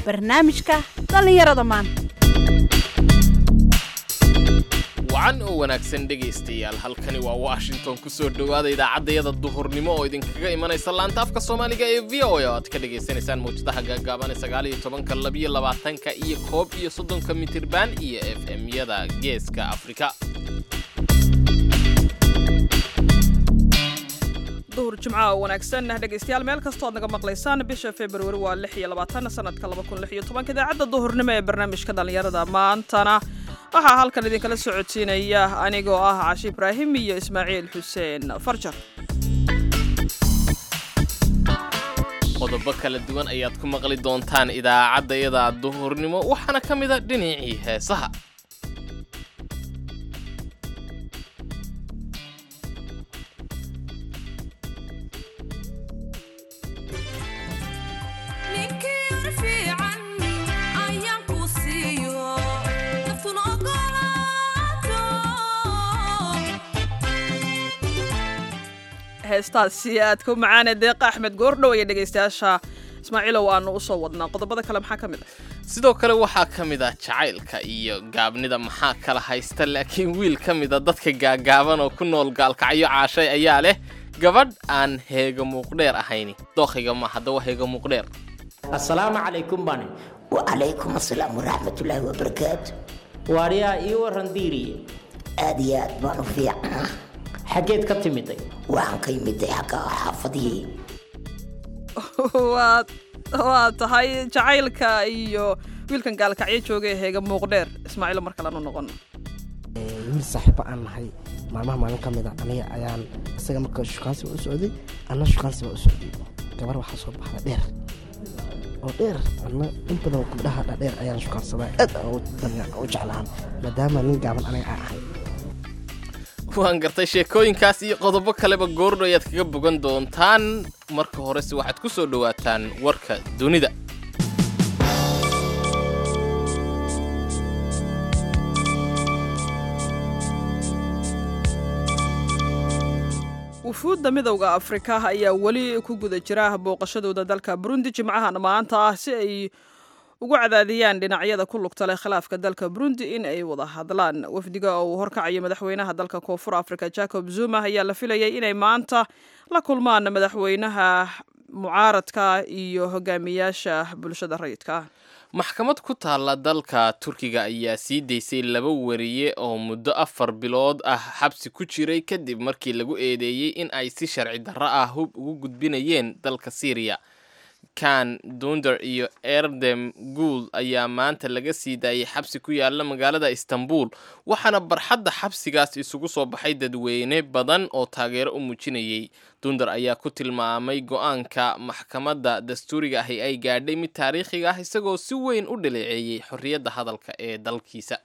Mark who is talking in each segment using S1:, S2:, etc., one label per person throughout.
S1: barnaamijka dhallinyarada maanta
S2: wacan oo wanaagsan dhegaystayaal halkani waa washington ku soo dhowaada idaacaddayada duhurnimo oo idinkaga imanaysa laanta afka soomaaliga ee v o a oo aad ka dhagaysanaysaan mawjadaha gaagaaban ee sagaal iyo tobanka labiyo labaatanka iyo koob iyo soddonka mitirban iyo f m-yada geeska afrika
S3: duhur jimca oo wanaagsan dhegaystayaal meel kastoo ad naga maqlaysaan bisha februari waa lix iyo labaatan sanadka laba kun lix iyo tobanka idaacadda duhurnimo ee barnaamijka dhallinyarada maantana waxaa halkan idinkala socodsiinaya anigoo ah cashi ibraahim iyo ismaaciil xuseen farjar
S2: qodobo kala duwan ayaad ku maqli doontaan idaacaddayada duhurnimo waxaana ka mid a dhinacii heesaha
S3: heestaasi aadka u macaane deeqa axmed goordhow iyo dhegaystayaasha ismaaciilow aanu u soo wadnaa qodobada kale maxaa ka mid ah
S2: sidoo kale waxaa ka mid ah jacaylka iyo gaabnida maxaa kala haysta laakiin wiil ka mida dadka gaagaaban oo ku nool gaalkacyo caashay ayaa leh gabadh aan heega muuqdheer ahayni dookhiga ma haddaba heega muuqdheer
S4: assalaamu calaykum bani
S5: wacalaykum assalaam waraxmatullaahi wabarakaatu
S4: waaryaa ii waran diiriye
S5: aad iyo aad baan u fiicnaa
S4: xaggeed ka timiday
S5: waxaan ka imiday xagga xaafadihii
S3: waad waa tahay jacaylka iyo wiilkan gaalkacyo jooga ee heega muuqdheer ismaaciilo mar kaleanu noqono
S6: wiil saaxiibo aan nahay maalmaha maalin ka mid a aniga ayaan isaga marka shukaansi baa u socday anna shukaansi baa u socday gabar waxaa soo baxda dheer oo dheer anna in badan gabdhaha dhadheer ayaan shukaansadaa aad aan u jeclahan maadaama nin gaaban aniga aan ahay
S2: waan gartay sheekooyinkaas iyo qodobo kaleba goordho ayaad kaga bogan doontaan marka horese waxaad ku soo dhowaataan warka dunida
S3: wufuudda midowda afrika ayaa weli ku guda jira booqashadooda dalka burundi jimcahan maanta ah si ay ugu cadaadiyaan dhinacyada ku lugta leh khilaafka dalka burundi in ay wada hadlaan wafdiga oo uu horkacayo madaxweynaha dalka koonfur africa jacob zuma ayaa la filayay inay maanta la kulmaan madaxweynaha mucaaradka iyo hogaamiyaasha bulshada rayidka
S2: maxkamad ku taalla dalka turkiga ayaa sii daysay laba wariye oo muddo afar bilood ah xabsi ku jiray kadib markii lagu eedeeyey in ay si sharci darro ah hub ugu gudbinayeen dalka syriya kan dunder iyo erdem guul ayaa maanta laga sii daayay xabsi ku yaala magaalada istanbul waxaana barxadda xabsigaas isugu soo baxay dadweyne badan oo taageero u muujinayay dunder ayaa ku tilmaamay go-aanka maxkamadda dastuuriga ahi ay gaadhay mid taariikhiga ah isagoo si weyn u dhaleeceeyey xorriyadda hadalka ee dalkiisa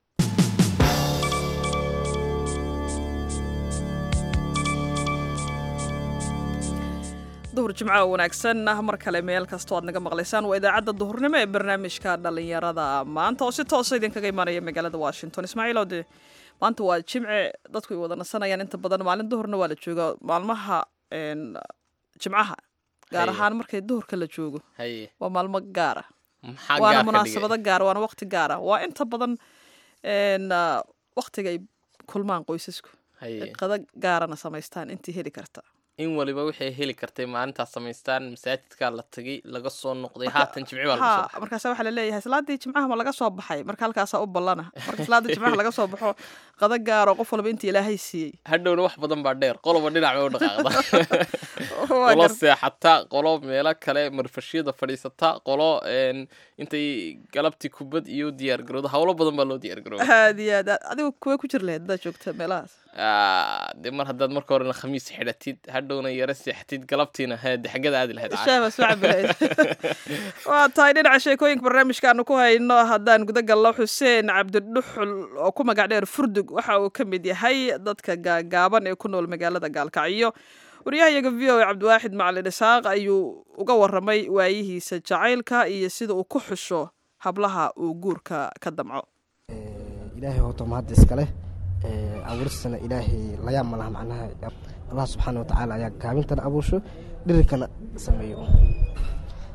S3: duhur jimco oo wanaagsan ah mar kale meel kastoo aad naga maqlaysaan waa idaacadda duhurnimo ee barnaamijka dhallinyarada maanta oo si toosa idinkaga imaanaya magaalada washington ismaaciil oo dee maanta waa jimce dadku ay wada nasanayaan inta badan maalin duhurna waa la joogaa maalmaha jimcaha gaar
S2: Haye.
S3: ahaan markay duhurka la joogo
S2: haye
S3: waa maalmo gaara
S2: maxaa
S3: waana
S2: gaar ka
S3: munaasabado
S2: dhigay
S3: gaara waana waqti gaara waa inta badan n waqtiga ay kulmaan qoysasku
S2: haye
S3: qada gaarana samaystaan intii heli karta
S2: in waliba waxay heli kartay maalintaas samaystaan masaajidkaa la tagay laga soo noqday haatan jimci baa lagu soo
S3: ha markaasa waxaa laleeyahay salaadii jimcaha ma laga soo baxay marka halkaasaa u ballana marka salaada jimcaha laga soo baxo qada gaaro qof walba intii ilaahay siiyey
S2: hadhowna wax badan baa dheer qoloba dhinac bay u dhaqaaqda
S3: Waa
S2: qolo
S3: gar-
S2: seexata qolo meelo kale marfashyada fadhiisata qolo een, intay galabtii kubad iyo diyaargarowda howlo badan baa loo diyaargarooba
S3: aad iyo aad aad- adigu kuwee ku jir lahayd haddaad joogta meelahaas
S2: de mar haddaad marka horena khamiis xidhatid hadhowna yaro seexatid galabtiina he de xaggada aadi lahayd
S3: shaah baa soo cabi lahayd waa tahay dhinaca sheekooyinka barnaamijkaanu ku hayno haddaan guda gallo xuseen cabdidhuxul oo ku magac dheer furdug waxa uu ka mid yahay dadka gaagaaban ee ku nool magaalada gaalkacyo waryahayaga v o a cabdiwaaxid macalin isaaq ayuu uga waramay waayihiisa jacaylka iyo sida uu ku xusho hablaha uu guurka ka damco
S6: ilaahay hoota mahadda iskale abuuristana ilaahay layaab ma laha macnaha allah subxaana wa tacaala ayaa gaabintana abuursho dhirikana sameeyo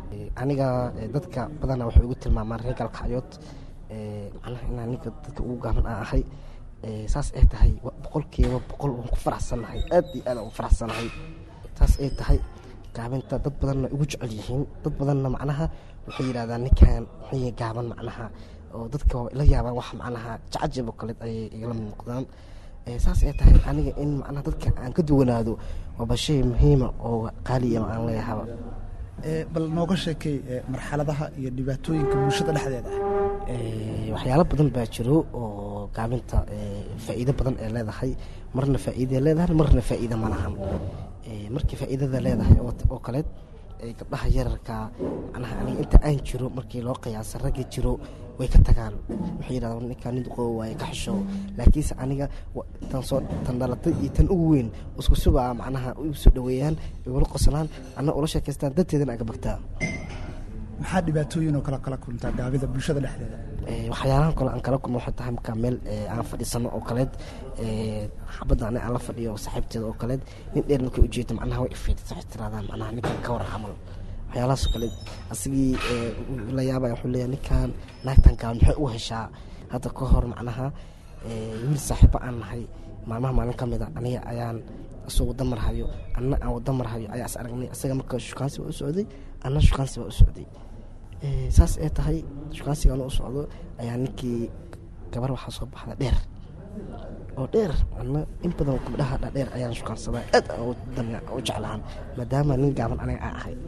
S6: aniga eh, dadka badana waxay ugu tilmaamaan reer galkacyood eh, macnaha inaan ninka dadka ugu gaaban aan ahay Eh, saas ay tahay wa- boqolkiiba boqol waan ku faraxsanahay aad iyo aad aan ugu faraxsanahay saas ay tahay gaabinta dad badanna ugu jecel yihiin dad badanna macnaha waxay yidhahdaan ninkan muxuu gaaban macnaha oo dadka waa la yaabaan wax macnaha jacajab oo kale ayay igala muuqdaan Eh, saas ay tahay aniga in macnaha dadka aan ka duwanaado waaba shay muhiima oo qaaliya aan leeyahaba
S7: Ee, bal nooga sheekay ee, marxaladaha iyo dhibaatooyinka bulshada dhexdeeda ah
S6: Eh, waxyaalo badan baa jiro oo gaabinta eh, faa'iido badan ee leedahay marna faa'iida leedahay marna faa'iida ma lahan Eh, markii faa'iidada leedahay oo oo kaleed eh, gabdhaha yararka macnaha aniga inta aan jiro markii loo qiyaasa ragga jiro way ka tagaan waxay yidhahdaan ninkaan nin duqoobo waaye ka xisho laakiinse aniga wa- tan soo tan dhalatay iyo tan ugu weyn isku subaa macnaha igu soo dhaweeyaan igula qoslaan anna ula sheekaystaan darteedana aan ka bagtaa
S7: maxaa dhibaatooyin oo kala kala kuluntaa gaabida bulshada dhexdeeda
S6: Eh, waxyaalahan kale aan kala kulmo waxay tahay markaa meel eh, aan fadhiisano oo kaleed eh, xabadda ani aan la fadhiyo saaxiibteeda oo kaleed nin dheer markay ujeedo macnaha way ifiidisa waxay tirahdaan macnaha ninkan ka war camal waxyaalahaas oo kaleed asigii eh, uu la yaabaya wuxuu leeyahay ninkan naagtan gaaban maxay u heshaa hadda ka hor macnaha eh, wiil saaxiibo aan nahay maalmaha maalin ka mid a aniga ayaan isagoo wada marhayo anna aan wada marhayo ayaa is aragnay isaga marka shukaansi waa u socday anna shukaansi waa u socday Eh, saas ay tahay shukaansigaan u socdo ayaa ninkii gabar waxaa soo baxda dheer oo dheer ana in badan gabdhaha dhadheer ayaan shukaansadaa aad aan u damic u jeclahan maadaama nin gaaban aniga aan ahay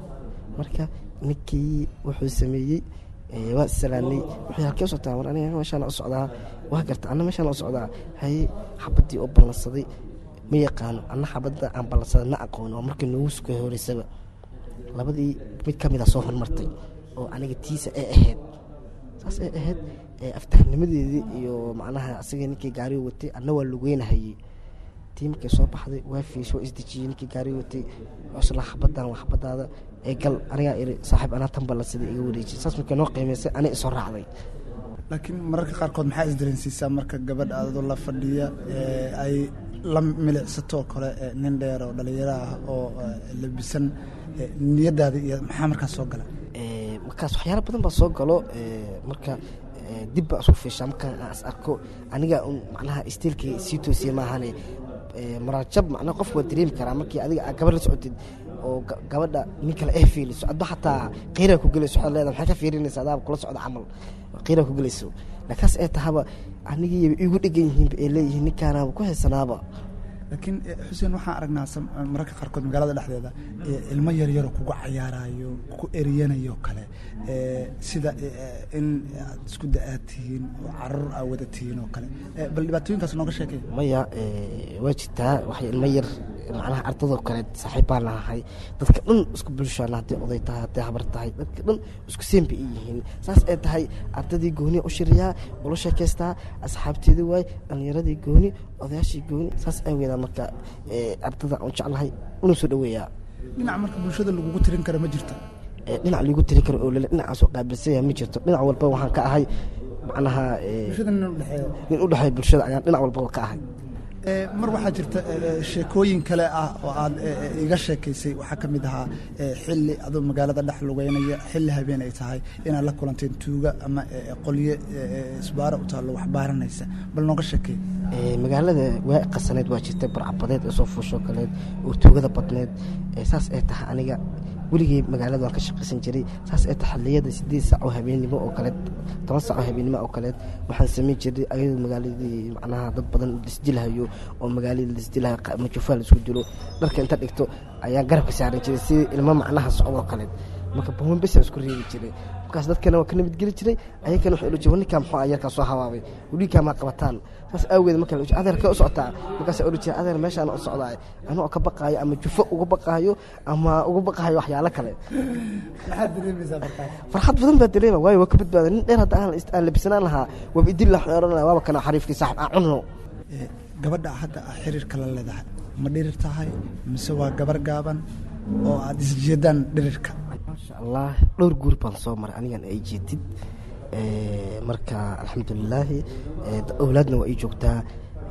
S6: marka ninkii wuxuu sameeyey eh, waa isalaanay wuxuu halkee u socotaa war aniga meeshaan u socdaa waa garta anna meeshaan u socdaa haye xabadii oo ballansaday ma yaqaano anna xabadda aan ballansaday ma aqoon waa markii noogu sukay horeysaba labadii mid ka mida soo hormartay oo aniga tiisa ay ahayd saas ay ahayd ee aftahnimadeedii iyo macnaha asaga ninkii gaariga watay anna waa lugeynahayey tii markay soo baxday waa fiisho waa isdejiyey ninkii gaariga watay cusla xabadan waa xabadaada ee gal anigaa iri saaxiib anaa tan ballansaday iga wareejiyay saas markay noo qiimaysay ani isoo raacday
S7: laakiin mararka qaarkood maxaa isdareensiisaa marka gabadh adoo la fadhiya ee, ay la milicsato oo kale ee, nin dheer oo dhalinyaro ah oo ee, labisan ee, niyadaada iyo maxaa markaas soo gala
S6: Eh, markaas waxyaalo badan baa soo galo eh, marka eh, dib baan isku fiishaa markaan aan is arko aniga un macnaha istiilkii sii toosiye maahane eh, maraajab macnaha qofku waa dareemi karaa markii adiga aad gabar la socotid oo ga- gabadha nin kale ay fiiliso adba xataa qiiraa ku gelayso waxaad leedahay maxay ka fiirinaysa adaaba kula socda camal qiiraa ku gelayso laakiinse ay tahaba anigii igu dhegan yihiinba ay leeyihiin ninkaanaaba ku heysanaaba
S7: laakiin eh, xuseen waxaan aragnaa sam- mararka qaarkood magaalada dhexdeeda ee, ilmo yaryaroo kugu cayaarayo ku eriyanayo kale ee, sida eh, in aad isku da-aad tihiin oo caruur aa wada tihiin oo kale Eh, bal dhibaatooyinkaas nooga sheekay
S6: maya eh, waa jirtaa waxay ilmo yar macnaha ardadoo kale saaxiib baan lahahay dadka dhan isku bulshaana hadday oday tahay hadday habar tahay dadka dhan isku seen bay yihiin saas ay tahay ardadii gooni u shiriyaa ula sheekaystaa asxaabteedii waay dhallinyaradii gooni odayaashii gooni saas ay weydaan marka eh, ardada aan jeclahay una soo dhaweeyaa
S7: dhinac marka bulshada lagugu tirin kara ma jirto
S6: Eh, dhinac liigu tiri karo oo lele dhinacaasoo qaabilsanya ma jirto dhinac walba waxaan ka ahay macnaha eh,
S7: bulshada nin u dhexeeya
S6: nin u dhexeeya bulshada ayaan dhinac walba ka ahay
S7: Ee, mar waxaa jirta ee, ee, sheekooyin kale ah oo aad ee, ee, iga sheekaysay waxaa ka mid ahaa ee, xilli adoo magaalada dhex lugeynaya xilli habeen ay tahay inaad la kulanteen tuuga ama ee, qolyo ee, ee, isbaaro u taallo wax baaranaysa bal nooga sheekey
S6: Ee, magaalada waa qasaneed waa jirtay barcabadeed ee soo fuushoo kaleed oo tuugada badneed ee saas ay tahay aniga weligay magaalada waan ka shaqaysan jiray saas ay tahay xilliyada sideed saac oo habeennimo oo kaleed toban saac oo habeennimo oo kaleed waxaan samayn jiray ayadoo magaaladii macnaha dad badan lisdilhayo oo magaaladii lisdilhayo qa- majufaa laisku dilo dharka inta dhigto ayaan garabka saaran jiray sidii ilmo macnaha socdo oo kaleed marka buuman bes aan isku reebi jiray markaas dadkana waa ka nabadgeli jiray ayagana waxay odhan ninkaa muxuu ah yarkaa soo habaabay weligaa maa qabataan saas awgeed marka la adeerkee u socotaa markaasa odhan jiray adeer meeshaan u socdaa anoo ka baqaayo ama jufo uga baqaayo ama uga baqaayo waxyaalo kale
S7: maxaad dareemaysaa markaas
S6: farxad badan baa dareema waayo waa ka badbaada nin dheer hadda aan aan labisanaan lahaa waaba idil la xeeranaya waaba kana xariifkii saaxib aan cunno
S7: Ee, gabadha hadda ah xiriirka la leedahay ma dhirir tahay mise waa gabar gaaban oo aad isjeedaan dhirirka
S6: maasha allah dhowr guur baan soo maray anigan ay jeetid Eh, marka alxamdulilaahi eh, awlaadna waa ii joogtaa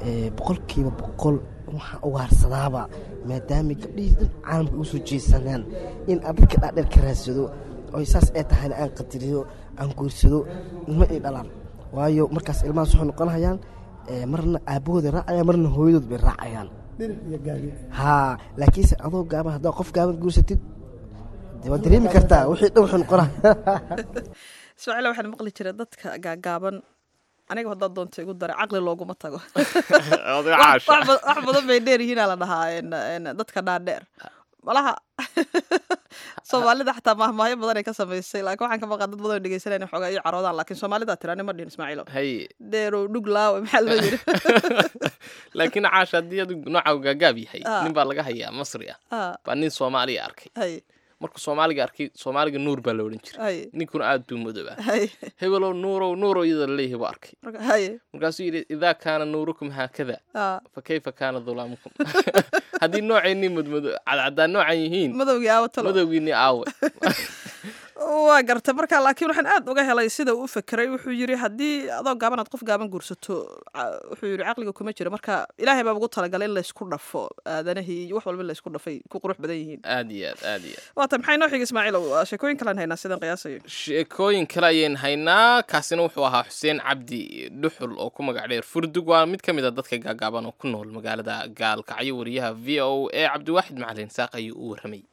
S6: ee, boqolkiiba boqol waxaan ugaarsadaaba maadaama gabdhihii dhan caalamka ugu soo jeesanaan in aan dadka dhaadheer ka raadsado oo saas ay tahayna aan qadariyo aan guursado ilmo ay dhalaan waayo markaas ilmahaas waxay noqonayaan ee, marna aabbahooda raacayaan marna hooyadood bay raacayaan
S7: dhir iyo gaabi
S6: haa laakiinse adoo gaaban haddaa qof gaaban guursatid dee waad dareemi kartaa wixii dhan wuxuu noqonaya
S3: ismaaciil waxaan maqli jiray dadka gaagaaban aniga haddaad doonto igu dara caqli looguma tago
S2: Oday
S3: wax
S2: caasha.
S3: wax ba- wax badan bay dheer yihiinaa la dhahaa en- en dadka dhaadheer malaha soomaalida xataa mahmaahyo badan ay ka samaysay laakiin waxaan ka maqan dad badan oo dhegeysanayna xoogaa iyo caroodaan laakiin soomaalida tirani ma dhihin ismaaciilo
S2: haye
S3: dheerow dhug laawe maxaa loo yidhi
S2: laakiin caasha haddii adu nooca gaagaab yahay
S3: Ah.
S2: nin baa laga hayaa masri ah
S3: Ah,
S2: baa nin soomaaliya arkay
S3: hay
S2: markuu soomaaliga arkay soomaaliga nuur baa la odhan jiray
S3: hay
S2: ninkuna aad buu madoobaa
S3: hay
S2: hebelow nuurow nuurow iyadoo laleeyahay buu arkay
S3: marka hay
S2: markaasuu yidhi idaa kaana nuurukum haakada
S3: ah,
S2: fa kayfa kaana dulaamukum haddii noocaynii mudmado cadcadaan noocan yihiin
S3: madowgii aawo talo
S2: madowgiinii aawe
S3: waa gartay marka laakiin waxaan aad uga helay sida uu u fekeray wuxuu yidhi haddii adoo gaaban aad qof gaaban guursato ca- wuxuu yidhi caqliga kuma jiro marka ilaahay baa ugu talagalay in laysku dhafo aadanahii iyo wax walba in laysku dhafay ku qurux badan yihiin
S2: aad iyo aad aad iyo aad
S3: waata maxay noo xigi ismaaciilow Waa sheekooyin kalaan haynaa sidaan qiyaasayo
S2: sheekooyin kale ayaan haynaa kaasina wuxuu ahaa xuseen cabdi dhuxul oo ku magac dheer furdug waa mid ka mid a dadka gaagaaban oo ku nool magaalada gaalkacyo wariyaha v o a cabdiwaaxid macalin saaq ayuu u warramay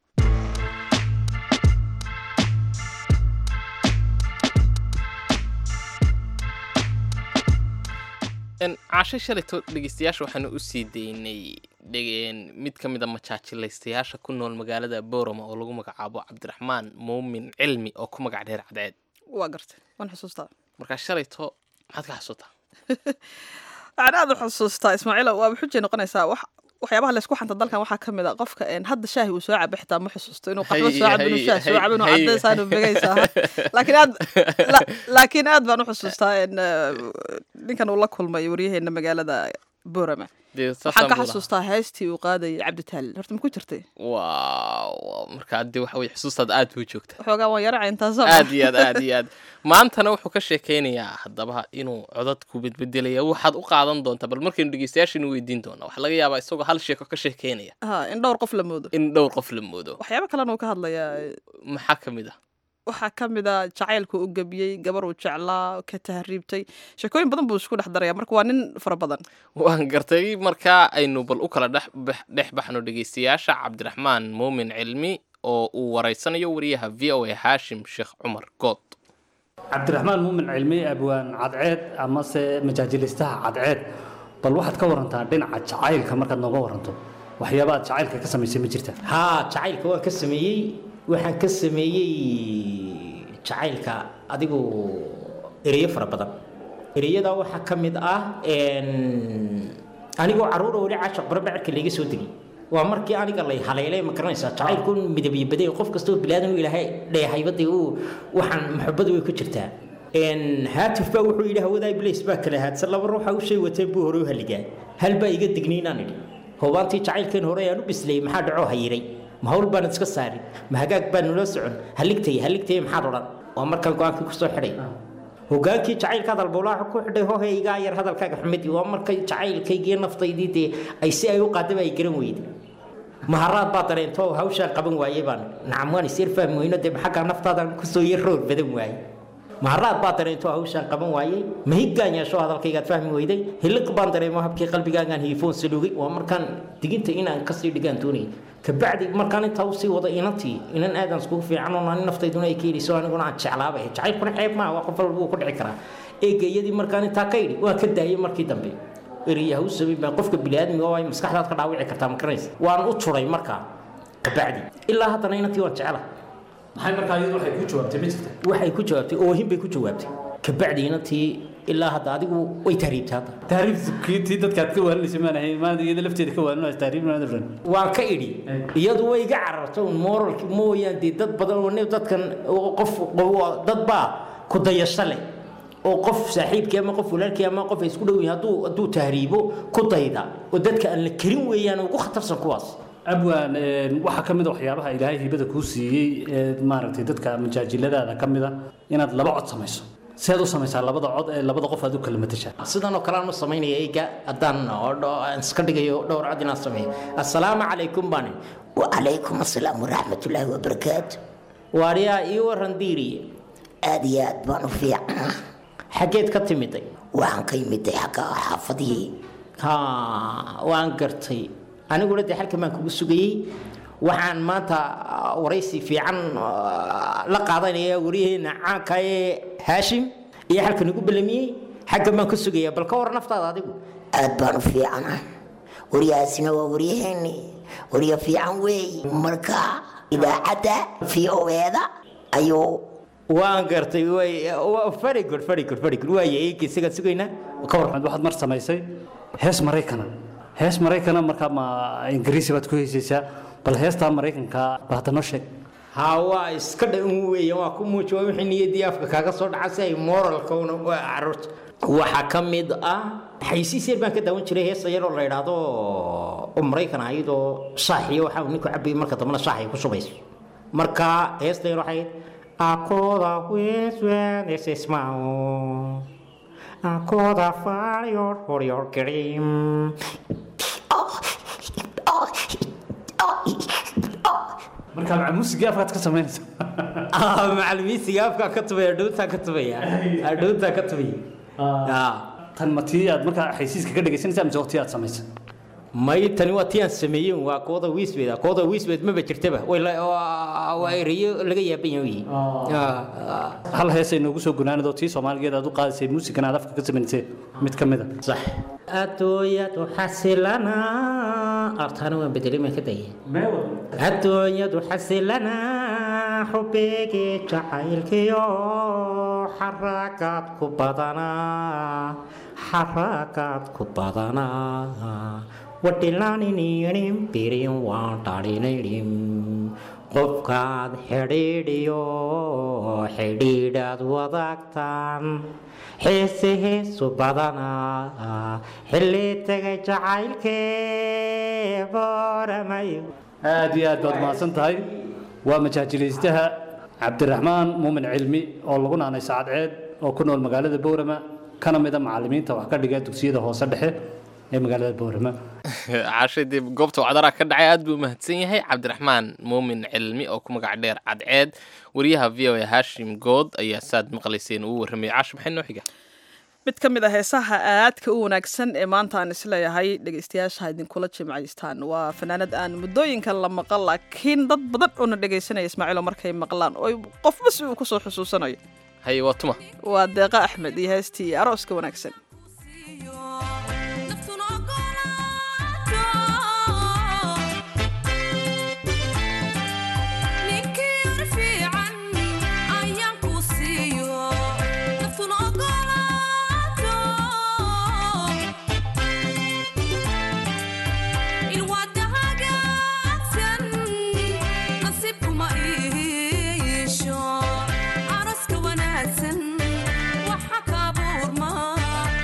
S2: En, caasho shalayto dhegeystayaasha waxaanu u sii daynay dhegeen mid ka mid a majaajilaystayaasha ku nool magaalada boorama oo lagu magacaabo cabdiraxmaan muumin cilmi oo ku magac dheer cadceed
S3: waa gartay waan xusuustaa
S2: markaa shalayto maxaad ka xasuutaa
S3: waxaan aad u xusuustaa ismaaciilow waa xujay noqonaysaa wax waxyaabaha laysku xanta dalkan waxaa ka mid a qofka een, hadda shaahi uu soo caba xitaa ma xusuusto inuu qaxwo
S2: Hay-
S3: soo cabo inuu
S2: hay-
S3: shaah soo
S2: hay-
S3: cabo inuu
S2: hay-
S3: cadaysaa inuu begaysaa laakiin aad la- laakiin aad baan u xusuustaa een, eh, ninkan uu la kulmay waryaheena magaalada boorama
S2: dee
S3: waxaan
S2: saasaan
S3: ka
S2: buu lahaa.
S3: xasuustaa heestii uu qaadayay cabditaal horta ma ku jirtay
S2: waaw markaa dee waxa weye xusuustaad aad buu joogta
S3: waxoogaa waan yaraca intaasoo
S2: aad iyo aad aad iyo aad maantana wuxuu ka sheekeynayaa haddaba inuu codadku bedbedelaya waxaad u qaadan doontaa bal markaynu dhegeystayaashanu weydiin doona waxaa laga yaabaa isagoo hal sheeko ka sheekeynaya
S3: ha in dhowr qof la moodo
S2: in dhowr qof la moodo
S3: waxyaabo kalena uu ka hadlayaa
S2: maxaa ka mid ah
S3: waxaa ka mid a jacaylku u gebiyey gabar uu jeclaa ka tahriibtay sheekooyin badan buu isku dhex daraya marka waa nin fara badan
S2: waan gartay markaa aynu bal u kala dhex bax- dhex baxno dhegeystayaasha cabdiraxmaan muumin cilmi oo uu wareysanayo wariyaha v o a haashim sheekh cumar good
S8: cabdiraxmaan muumin cilmi abwaan cadceed amase majaajilistaha cadceed bal waxaad ka warantaa dhinaca jacaylka markaad nooga waranto waxyaaba aad jacaylka ka samaysay ma jirta
S4: haa jacaylka waan ka sameeyey waxaan ka sameeyey jacaylka adigu ereyo fara badan ereyada waxaa ka mid ah een, anigoo caruura weli caashaq barabacirka layga soo degay waa markii aniga lay haleelay ma garanaysaa jacaylku midabyo baday qof kastoo bilaadan u ilaahay dheehaybadii uu waxaan maxabadu way ku jirtaa een, haatif baa wuxuu yidhi hawadaay blace baa kala haadsan laba ruuxa u shay wateen buu hore u haligaa hal baa iga digniinaan idhi hoobaantii jacaylkeen hore ayaan u bislayey maxaa dhacoo hayiray ma hawl baan iska saarin ma hagaag baan nula socon haligtay haligtay maxaad odhan waa markaan go-aankii kusoo xidhay hogaankii jacaylka hadalbowlaaxa ku xidhay hohe igaa yar hadalkaaga xumid waa markay jacaylkaygii naftaydii dee ay si ay u qaadaba ay garan weyday maharaad baa dareento hawshaan qaban waayey baan nacam waan isyar fahmi weyno dee xaggaa naftaadan kusoo yar roor badan waayey maharaad baa dareento hawshaan qaban waayey mahiggaan yeesho hadalkaygaad fahmi weyday hiliq baan dareemo habkii qalbigaagaan hiifoon salugay waa markaan diginta inaan kasii dhigaan doonayay kabacdi markaan intaa usii wada inantii inan aadan iskugu fiican oo ani naftayduna ay ka yidhiso aniguna aan jeclaaba ahay jacaylkuna ceeb maaha waa qof walba wuu ku dhici karaa eegayadii markaan intaa ka yidhi waa ka daayay markii dambe eriyaha u samay baa qofka biniaadmiga oo ay maskaxdaad ka dhaawici kartaa ma garanaysa waan u turay markaa kabacdi ilaa haddana inantii waan jecela
S8: maxay markaa iyadu waxay ku jawaabtay ma jirta
S4: waxay ku jawaabtay oohin bay ku jawaabtay kabacdi inantii ilaa hadda adigu way tahriibtay hadda
S8: tahriibkii tii dadkaad ka waalinaysa maan ahayn maanta iyada lafteeda ka waalinaysa tahriib maad oran
S4: waan ka idhi iyadu way iga cararto un moralki mooyaan dee dad badan oo nin dadkan oo qof qof- dad baa ku dayasho leh oo qof saaxiibkii ama qof walaalkii ama qof ay isku dhow yihiin hadduu hadduu tahriibo ku dayda oo dadka aan la karin weeyaan ugu khatarsan kuwaas
S8: abwaan een, waxaa ka mid a waxyaabaha ilaahay hibada kuu siiyey ee maaragtay dadka majaajiladaada ka mid a inaad laba cod samayso seed u samaysaa labada cod ee labada qof aad u kala matashaa
S4: sidan oo kale aan u samaynaya eyga haddaan oo dho- aan iska dhigayo dhowr cod inaan sameeyo assalaamu calaykum baan
S5: wacalaykum assalaam waraxmatullaahi wabarakaatu
S4: waariyaa ii waran diiri
S5: aad iyo aad baan u fiicnaa
S4: xaggeed ka timiday
S5: waxaan ka imiday xagga xaafadihii
S4: ha waan gartay aniguna dee halkan baan kugu sugayey waxaan maanta ah, waraysi fiican ah, la qaadanaya waryaheena caanka ee haashim iyo halkan igu belamiyey xaggan baan ku sugaya bal ka war naftaada adigu
S5: aad baan u fiicnaa waryahaasina waa waryaheeni warya fiican weey marka idaacadda v o eeda ayuu
S4: waan gartay way wa- very good very good very good waaya eegi isagaan sugaynaa ka war
S8: waxaad mar samaysay hees maraykana hees maraykana markaa ma ingiriisi baad ku heysaysaa bal heestaa maraykanka bal hadda noo sheeg
S4: ha waa iska dhan weeye waa ku muuji waa wixii niyaddii afka kaaga soo dhaca si ay moralka una waa caruurta waxaa ka mid ah xaysiis yar baan ka daawan jiray heesa yaroo la idhaahdo oo maraykan ahayd oo shaaxiyo waxaa uu ninku cabayay marka dambena shaax ay ku shubayso marka heesta yar waxay akoda weswenesesmao akoda farior horior kerim
S8: markaa maca muusigii afkaad ka samaynaysa
S4: macalimiinsiga afkaa ka tubaya adhowntaa ka tubaya adhowntaa ka tubaya
S8: tan ma tii aad markaa xaysiiska ka dhegaysanaysaa mise waqti aad samaysay
S4: may tani waa tii aan sameeyey waa kooda wiisbeed kooda wiisbeed maba jirtaba way la- waa waa erayo laga yaaban yahay
S8: hal heesay noogu soo gunaanado tii soomaaligeed aad u qaadaysay muusigan aad afka ka samaysay mid ka mid a
S4: sax adduunyadu xasilana artaana waan bedelay maan ka dayay adduunyadu xasilana xubeegii jacaylkiyo xaragaad ku badanaa xaragaad ku badanaa wadhilaanininim birin waan dhalinaynim qofkaad xidhiidhiyo xidhiidhaad wadaagtaan xiise heesu badanaa xilli tegay jacaylkee booramayo
S8: aad iyo aad baad mahadsan tahay waa majaajilaystaha cabdiraxmaan muumin cilmi oo lagu naanay sacadceed oo ku nool magaalada boorama kana mida macalimiinta wax ka dhiga dugsiyada hoose dhexe ee magaalada boorama
S2: caashay dee goobta wacdaraa ka dhacay aad buu mahadsan yahay cabdiraxmaan muumin cilmi oo ku magac dheer cadceed wariyaha v o a hashim good ayaa saad maqlayseen uu warramay caash maxay noo xiga
S3: mid ka mid a heesaha aadka u wanaagsan ee maanta aan isleeyahay dhegaystayaasha idinkula jimcaystaan waa fanaanad aan muddooyinka la maqan laakiin dad badan oona dhegaysanaya ismaaciilo markay maqlaan oo qofba si uu kusoo xusuusanayo
S2: haye waa tuma
S3: waa deeqa axmed iyo heestii arooska wanaagsan
S9: Araska wanaagsan waxa ka buurma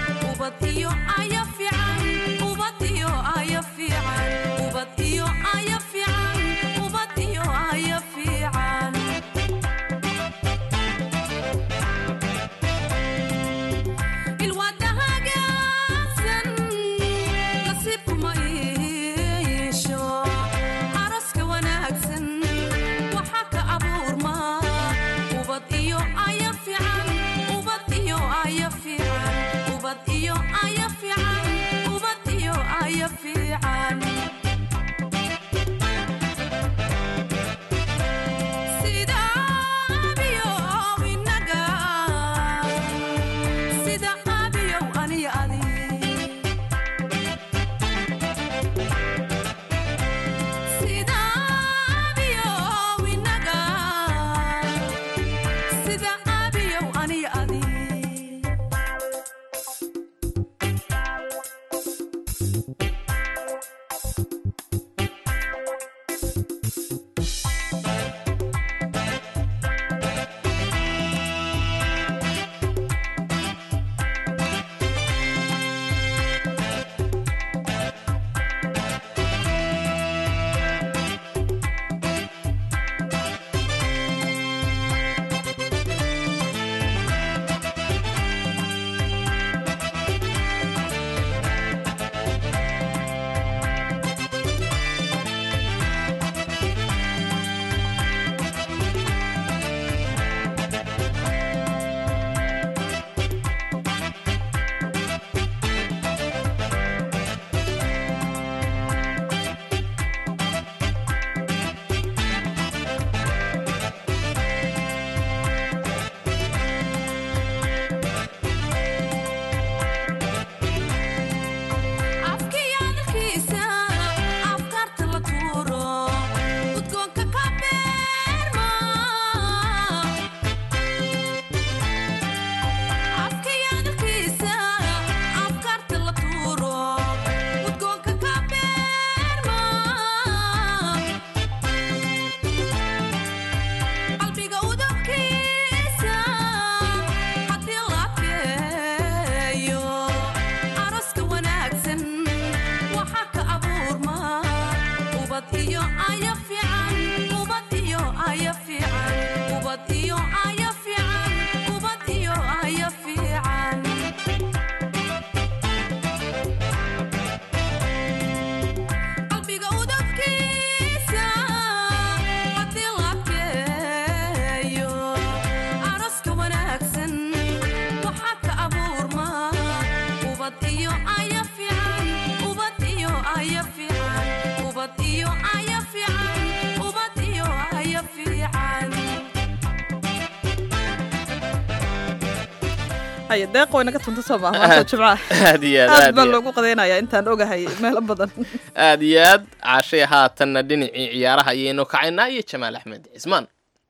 S3: haya deeq waynaga tunta soo maaha maanta jimcaha
S2: aad iyo aad
S3: aad
S2: aad
S3: baa
S2: iyo
S3: loogu qadaynayaa intaan ogahay meelo badan
S2: aad iyo aad caashay haatanna dhinacii ciyaaraha ayaynu kacaynaa iyo jamaal axmed cismaan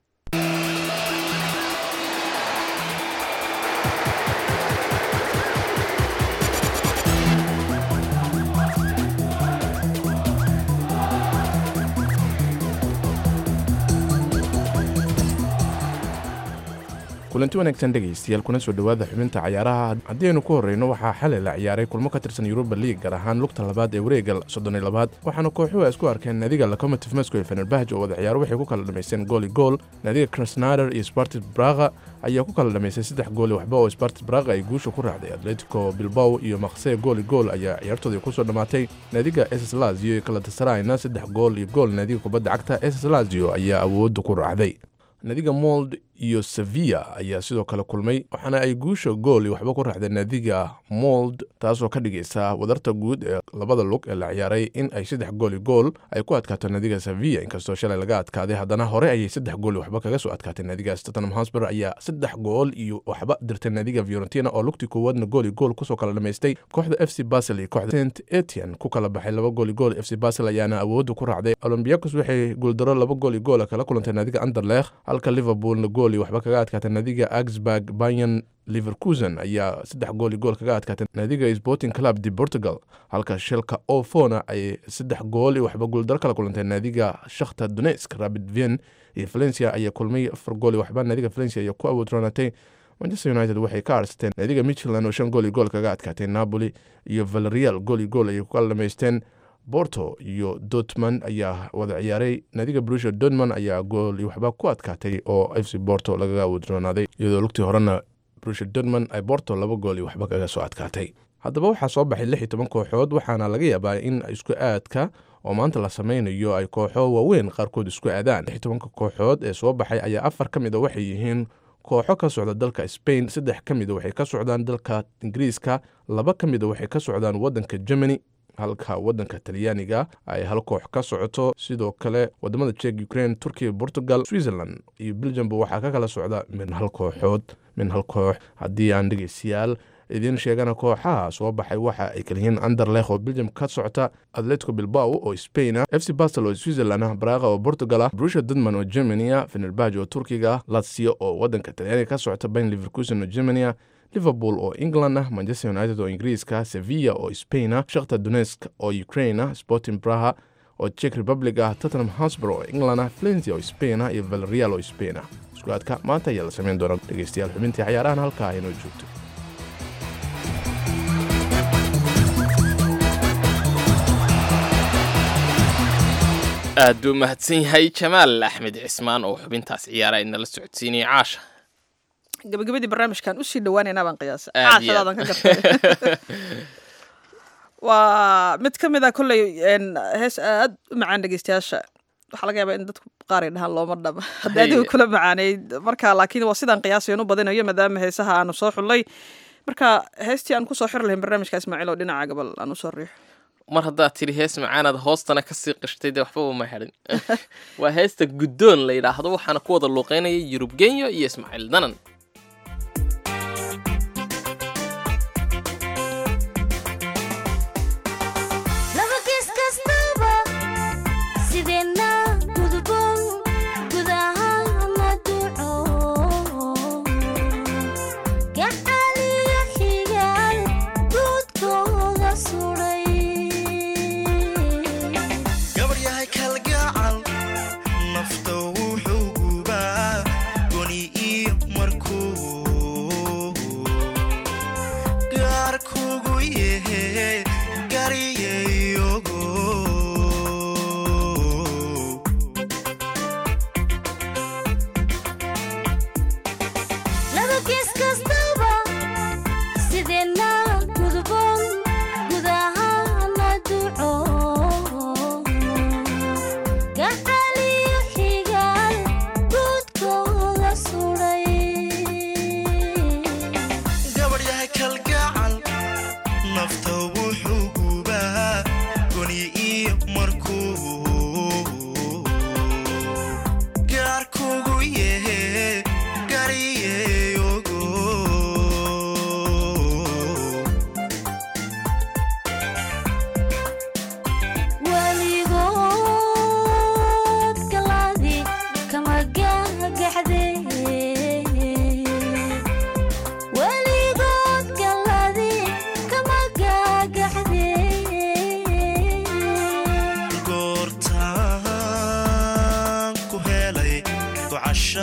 S9: kulanti wanaagsan dhegaystayaal kuna soo dhowaada xubinta cayaaraha haddii aynu ku horreyno waxaa xalay la ciyaaray kulmo ka tirsan yuruba liig gaar ahaan lugta labaad ee wareega soddoniyo labaad waxaana kooxuhu ay isku arkeen naadiga locomotive moscow ee fenerbahj oo wada ciyaaro waxay ku kala dhamaysteen gool iyo gool naadiga krasnader iyo spartis braga ayaa ku kala dhamaystay saddex gool iyo waxba oo spartis braga ay guusha ku raacday atletico bilbow iyo maqse gool iyo gool ayaa ciyaartoodii kusoo dhammaatay naadiga ss lazio iyo kalatasarayna saddex gool iyo gool naadiga kubadda cagta ss lazio ayaa awoodda ku raacday naadiga mold iyo sevilla ayaa sidoo kale kulmay waxaana ay guusha gool iyo waxba ku raacdeen naadiga mold taasoo ka dhigaysa wadarta guud ee labada lug ee la ciyaaray in ay saddex gool iyo gool ay ku adkaato naadiga sevilla inkastoo shalay laga adkaaday haddana hore ayay saddex gool iyo waxba kaga soo adkaatay naadigaas tottenham hosper ayaa saddex gool iyo waxba dirtay naadiga fiorentina oo lugtii koowaadna gool iyo gool kusoo kala dhamaystay kooxda f c basel iyo kooxda st etian ku kala baxay laba gool iyo gool f c basel ayaana awoodda ku raacday olombiakos waxay guuldaro laba gool iyo goola kala kulantay naadiga anderlech halka liverpoolna gool iyo waxba kaga adkaatay naadiga augsburg bayan liverkusen ayaa saddex gool iyo gool kaga adkaatay naadiga sporting club de portugal halka shilka ofona ay saddex gool iyo waxba guuldaro kala kulantay naadiga shakhta donetsk rabid vien iyo valencia ayaa kulmay afar gool iyo waxba naadiga valencia ayaa ku awoodroonatay manchester united waxay ka aarsateen naadiga michland oo shan gool iyo gool kaga adkaatay napoli iyo valerial gool iyo gool ayay ku kala dhamaysteen borto iyo dortmund ayaa wada ciyaaray naadiga brusha dortmund ayaa gool iyo waxba ku adkaatay oo f c borto lagaga awoodroonaaday iyadoo lugtii horena brusha dortmund ay borto laba gool iyo waxba kaga soo adkaatay haddaba waxaa soo baxay lix iyo toban kooxood waxaana laga yaabaa in isku aadka oo maanta la sameynayo ay kooxo waaweyn qaarkood isku aadaan lix iyo tobanka kooxood ee soo baxay ayaa afar ka mid a waxay yihiin kooxo ka socda dalka spain saddex ka mida waxay ka socdaan dalka ingiriiska laba ka mida waxay ka socdaan waddanka germany halka waddanka talyaaniga ay hal koox ka socoto sidoo kale wadamada jek ukraine turkiya portugal switzerland iyo belgiumba waxaa ka kala socda min hal kooxood min hal koox haddii aan dhegeystayaal idiin sheegana kooxaha soo baxay waxa ay kaliyihiin anderlech oo belgium ka socota atletico bilbao oo spain ah f c basel oo switzerland ah braga oo portugal ah brusha dudman oo germany ah fenerbahj oo turkiga ah latsio oo waddanka talyaaniga ka socota bayn liverkusen oo germany ah liverpool oo england ah manchester united oo ingiriiska sevilla oo spain ah shakhta donetsk oo ukraine ah sporting braha oo czech republic ah tottenham hosper oo england ah valencia oo spain ah iyo valerial oo spain ah isku-aadka maanta ayaa la samayn doona dhegeystayaal xubintii cayaarahan halkaa aynoo joogto
S2: aad buu mahadsan yahay jamaal axmed cismaan oo xubintaas ciyaara inala socodsiinaya caasha
S3: gabagabadii barnaamijkan usii dhawaanaynaa baan qiyaasa
S2: Aad iyo
S3: caashadaadan ka gartay waa mid ka mid a kolley een, hees aad u macaan dhegeystayaasha waxaa laga yaabaa in dadku qaar ay dhahaan looma dhaba haddii adigu kula macaaneyd marka laakiin waa sidaan qiyaasayan u badinayo maadaama heesaha aanu soo xullay marka heestii aan kusoo xiri lahayn barnaamijka ismaaciil oo dhinaca gabal aan usoo riixo
S2: mar haddaad tidhi hees macaanaad hoostana kasii qishtay dee waxba uma hadhin waa heesta guddoon la yidhaahdo waxaana ku wada luuqeynaya yurub genyo iyo ismaaciil danan
S10: laba gees kastaba sideenna gudboon gudahana duco gacaliyo xigaal guudkooda suray
S11: gabaryahay kalgacal nafta wuxuu gubaa goni iyo markuu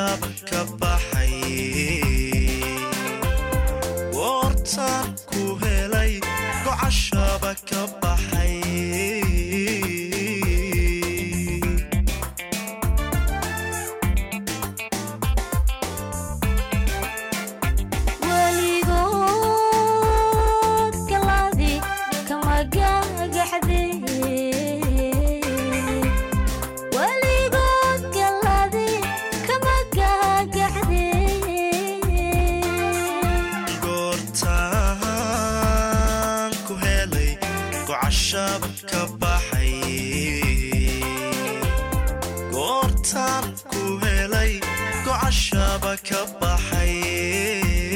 S11: gocashaba ka baxay goortaan ku helay gocashaba ka baxay
S10: weligood galadi kama gagaxde weligood galadi kama gagaxde
S11: goortaan ku helay gocashaba ka baxay goortaan ku helay gocashaba ka baxay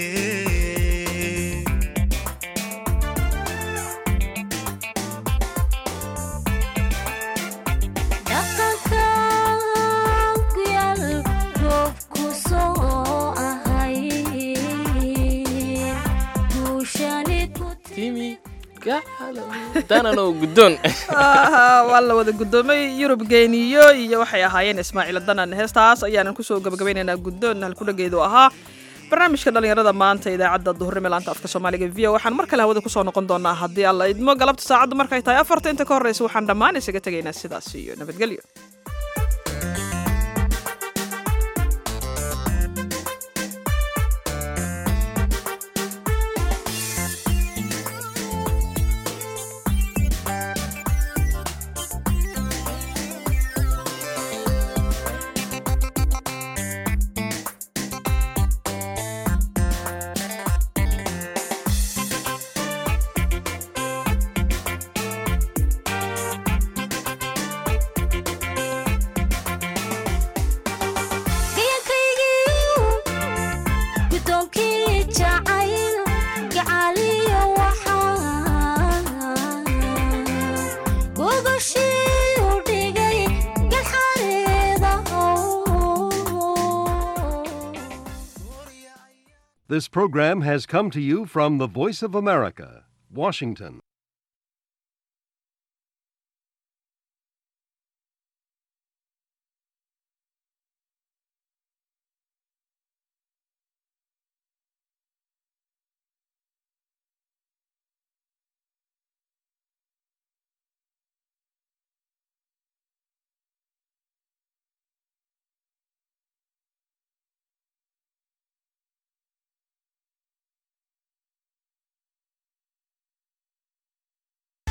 S10: dhaqankan ku yaal roobku soo ahay guushani ku
S2: timi dananow guddoon
S3: Ah, waa la wada guddoomay yurub geeniyo iyo waxay ahaayeen ismaaciil danan heestaas ayaanan kusoo gabagabaynaynaa guddoon halkudhageedu ahaa barnaamijka dhallinyarada maanta idaacadda duhurnimo laanta afka soomaaliga v o waxaan mar kale hawada kusoo noqon doonaa haddii alla idmo galabta saacaddu markay tahay afarta inta ka horreysa waxaan dhammaan isaga tegaynaa sidaas iyo nabadgelyo
S10: gayankaygiiu guddoonkii jacayl gacaaliyo waxaa gogashii u dhigay galxareeda
S12: This program has come to you from the Voice of America, Washington.